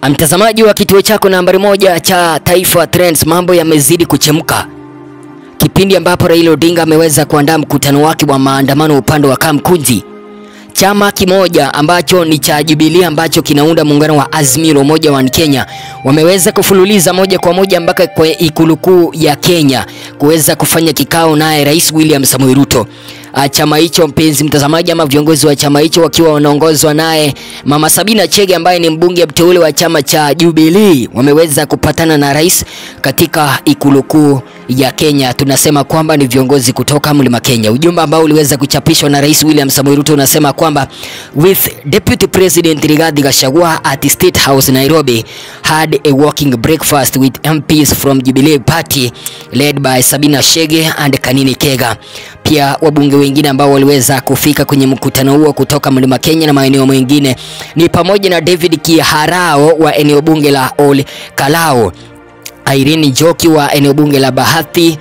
Mtazamaji wa kituo chako nambari moja cha Taifa Trends, mambo yamezidi kuchemka kipindi ambapo Raila Odinga ameweza kuandaa mkutano wake wa maandamano upande wa Kamkunji. Chama kimoja ambacho ni cha Jubilee ambacho kinaunda muungano wa Azimio la Umoja wa Kenya wameweza kufululiza moja kwa moja mpaka kwa ikulu kuu ya Kenya kuweza kufanya kikao naye Rais William Samoei Ruto. Chama hicho mpenzi mtazamaji, ama viongozi wa chama hicho wakiwa wanaongozwa naye Mama Sabina Chege ambaye ni mbunge mteule wa chama cha Jubilee wameweza kupatana na rais katika ikulu kuu ya Kenya. Tunasema kwamba ni viongozi kutoka Mlima Kenya. Ujumbe ambao uliweza kuchapishwa na Rais William Samoei Ruto unasema kwamba with Deputy President Rigathi Gachagua at State House Nairobi had a walking breakfast with MPs from Jubilee Party led by Sabina Chege and Kanini Kega. Pia wabunge wengine ambao waliweza kufika kwenye mkutano huo kutoka Mlima Kenya na maeneo mengine ni pamoja na David Kiharao wa eneo bunge la Ol Kalou, Irene Njoki wa eneo bunge la Bahati,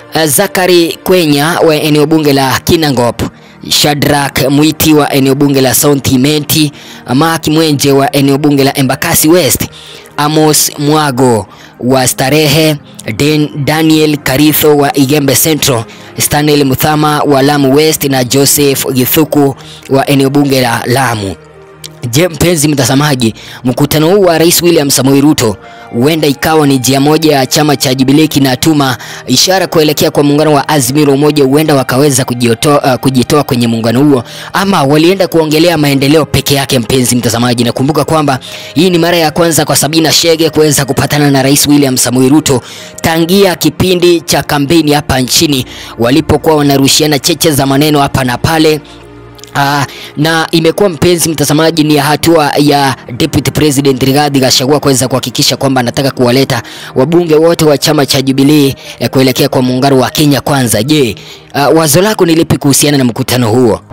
Zakari Kwenya wa eneo bunge la Kinangop, Shadrack Mwiti wa eneo bunge la South Imenti, Mark Mwenje wa eneo bunge la Embakasi West, Amos Mwago wa Starehe, Den Daniel Karitho wa Igembe Central, Stanley Muthama wa Lamu West na Joseph Githuku wa eneo bunge la Lamu. Je, mpenzi mtazamaji, mkutano huu wa Rais William Samoei Ruto huenda ikawa ni njia moja ya chama cha Jubilee kinatuma ishara kuelekea kwa muungano wa Azimio la Umoja, huenda wakaweza kujitoa, uh, kujitoa kwenye muungano huo, ama walienda kuongelea maendeleo peke yake. Mpenzi mtazamaji, nakumbuka kwamba hii ni mara ya kwanza kwa Sabina Chege kuweza kupatana na Rais William Samoei Ruto tangia kipindi cha kampeni hapa nchini walipokuwa wanarushiana cheche za maneno hapa na pale. Uh, na imekuwa mpenzi mtazamaji, ni hatua ya Deputy President Rigathi Gachagua kuweza kuhakikisha kwamba anataka kuwaleta wabunge wote wa chama cha Jubilee eh, kuelekea kwa muungano wa Kenya Kwanza. Je, uh, wazo lako ni lipi kuhusiana na mkutano huo?